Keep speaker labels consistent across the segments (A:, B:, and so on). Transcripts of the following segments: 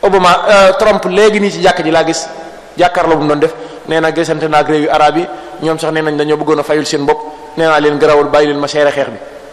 A: Obama Trump léegi nii ci jàkk ji laa gis jàkkaarloo bu mu doon def nee na gisante naa ak réew yu arab yi ñoom sax nee nañ dañoo bëggoon a fayul seen bopp nee naa leen garawul bàyyi leen ma seere xeex bi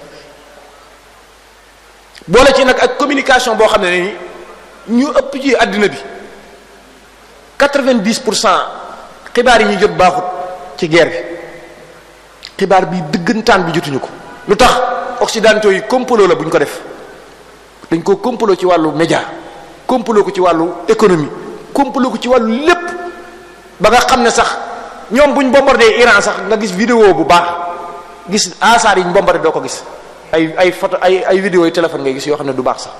A: boole ci nag ak communication boo xam ne ni ñu ëpp ci àddina bi 90 pour cent xibaar yi ñuy jot baaxut ci guerre bi xibaar bi dëggantaan bi jotuñu ko lu tax occidentaux yi complot la bu ñu ko def dañ ko complot ci wàllu média complot ko ci wàllu économie complot ko ci wàllu lépp ba nga xam ne sax ñoom buñ bombardé Iran sax nga gis vidéo bu baax gis asaar yi ñu bombardé doo ko gis ay ay photo ay ay vidéo yi téléphone ngay gis yoo xam ne du baax sax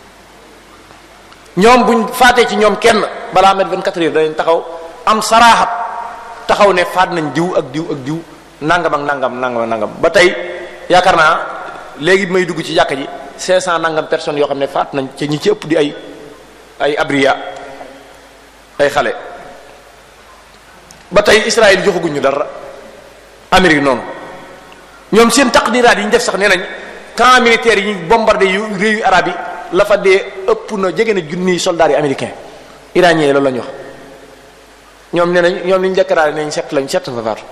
A: ñoom buñ faatee ci ñoom kenn balaa met 24 heures danañ taxaw am saraaxat taxaw ne faat nañ diw ak diw ak diw nangam ak nangam nangam nangam ba tey yaakaar naa léegi may dugg ci jàkka ji 500 nangam personnes yoo xam ne faat nañ ci ñi ci ëpp di ay ay abriya ay xale ba tey Israël joxaguñ ñu dara Amérique noonu ñoom seen taqdiraat yi ñu def sax nee nañ camp militaire yi ñu bombardé yu réew yu arab yi la fa dee ëpp na jege na junniy soldats yi américain iranien yi loolu la ñu wax ñoom nee nañ ñoom li ñu déclaré nañ set lañ set fa faatu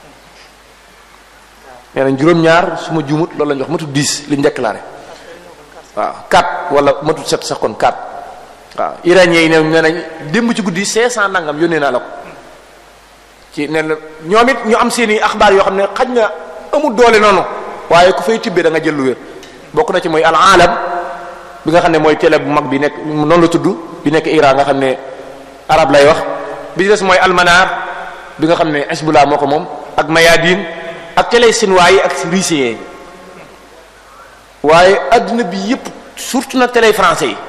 A: nee nañ juróom-ñaar su ma juumut loolu la ñu wax matut 10 li ñu déclaré waaw 4 wala matut 7 sax kon 4 waaw iranien yi ne nee nañ démb ci guddi 500 nangam yónnee naa la ko ci nee na ñoom it ñu am seen i axbaar yoo xam ne xaj na amul doole noonu waaye ku fay tibbee da nga jël lu wér bokk na ci mooy al alam bi nga xam ne mooy télé bu mag bi nekk noonu la tudd bi nekk Iran nga xam ne arab lay wax bi ci des mooy almanar bi nga xam ne Hezbollah moo ko moom ak mayadin ak télé chinois yi ak russien yi waaye adduna bi yépp surtout nag télé français yi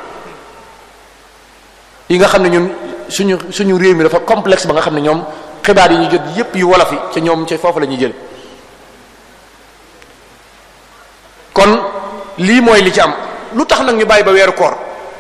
A: yi nga xam ne ñun suñu suñu réew mi dafa complexe ba nga xam ne ñoom xibaar yi ñu jot yépp yu wolof yi ca ñoom ca foofu la ñuy jël kon lii mooy li ci am lu tax nag ñu bàyyi ba weeru koor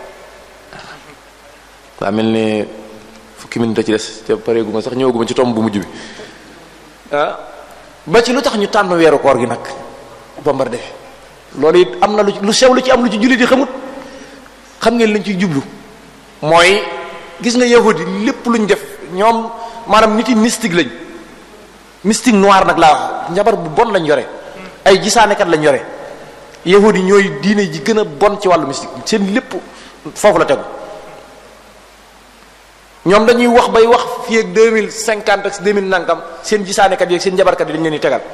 A: waa mel ne fukki minute a ci des ca pareegu ma sax ñëwaguma ci tomb bu mujj bi ah ba ci lu tax ñu tànn weeru koor gi nag bombardé loolu it am na lu lu sew lu ci am lu ci jullit yi xamut xam ngeen lañ ciy jublu mooy gis nga yahudi lépp luñ def ñoom maanaam nit yi mystique lañ mystique noir nag laa wax njabar bu bon lañ yore ay gisaanekat lañ yore yahudi ñooy diine ji gën a bon ci wàllu mystique seen lépp foofu la tegu ñoom dañuy wax bay wax fii ak deux mille cinquante ak deux mille nangam seen gisaanekat yi ak seen njabarkat yi dañ leen di tegal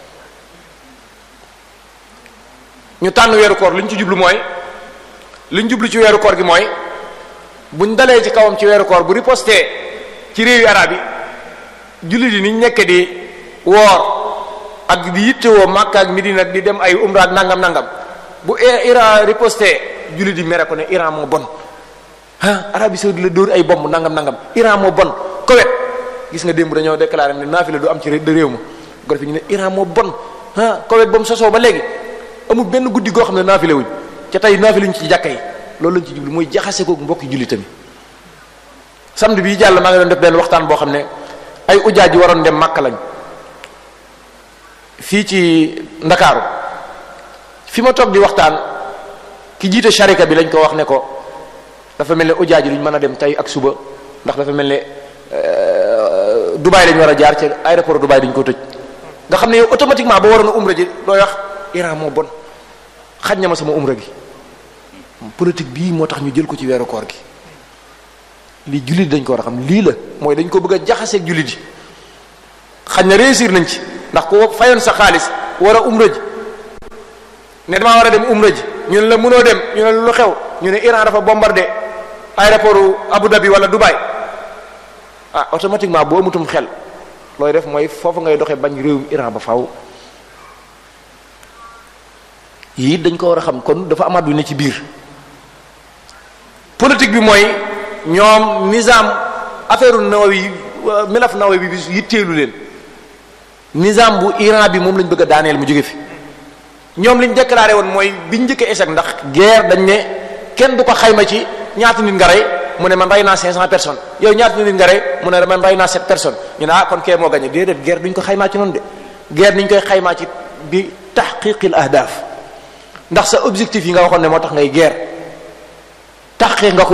A: ñu tànn weeru koor li ñu ci jublu mooy li ñu jublu ci weeru koor gi mooy buñ dalee ci kawam ci weeru koor bu riposté ci réewi arab yi jullit yi niñ nekk di woor ak di yittewoo Makka ak Medina ak di dem ay umra ak nangam nangam bu Iran riposté jullit yi mere ko ne Iran moo bon ah Arabie saoudite la dóor ay bomb nangam nangam Iran moo bon Koweït gis nga démb dañoo déclaré ne naafila du am ci réew ma gor fi ñu ne Iran moo bon ah Koweït ba mu sosoo ba léegi amul benn guddi goo xam ne naafila wuñ ca tey naafila ñu ci jàkka yi loolu lañ ci jublu mooy jaxase ko mbokki jullitam samedi bii jàll maa ngi doon def benn waxtaan boo xam ne ay ujaaj yi waroon dem Makka lañ fii ci Ndakaaru fi ma toog di waxtaan ki jiite sharika bi lañ ko wax ne ko dafa mel ne ujaaj yi duñ mën a dem tey ak suba ndax dafa mel ne Dubaay lañ war a jaar ci aéroport Dubaay dañ ko tëj nga xam ne yow automatiquement ba waroon a umra ji looy wax Iran moo bon xaj na ma sama umra gi politique bii moo tax ñu jël ko ci weeru koor gi lii jullit dañ ko war a xam lii la mooy dañ ko bëgg a jaxaseeg jullit yi xaj na réussir nañ ci ndax ko fayoon sa xaalis war a umra ji ne damaa war a dem umra ji ñu ne la mënoo dem ñu ne lu xew ñu ne Iran dafa bombardé aéroport Abu Dhabi wala Dubaï ah automatiquement boo amutum xel looy def mooy foofu ngay doxee bañ réewum Iran ba faw yii dañ ko war a xam kon dafa amaat lu ne ci biir politique bi mooy ñoom nizam affaire Nawawi milaf Nawawi bi yitteelu leen nizam bu Iran bi moom lañ bëgg a daaneel mu jóge fi ñoom liñ déclaré woon mooy biñ njëkk a échec ndax guerre dañ ne kenn du ko xayma ci ñaata nit nga rey mu ne man rey naa 500 personnes yow ñaata nit nga rey mu ne man rey naa 7 personnes ñu ne ah kon kee moo gagné déedéet guerre duñ ko xaymaa ci noonu de guerre niñ koy xaymaa ci bi tahqiqil ahdaf ndax sa objectif yi nga waxoon ne moo tax ngay guerre taxqiq nga ko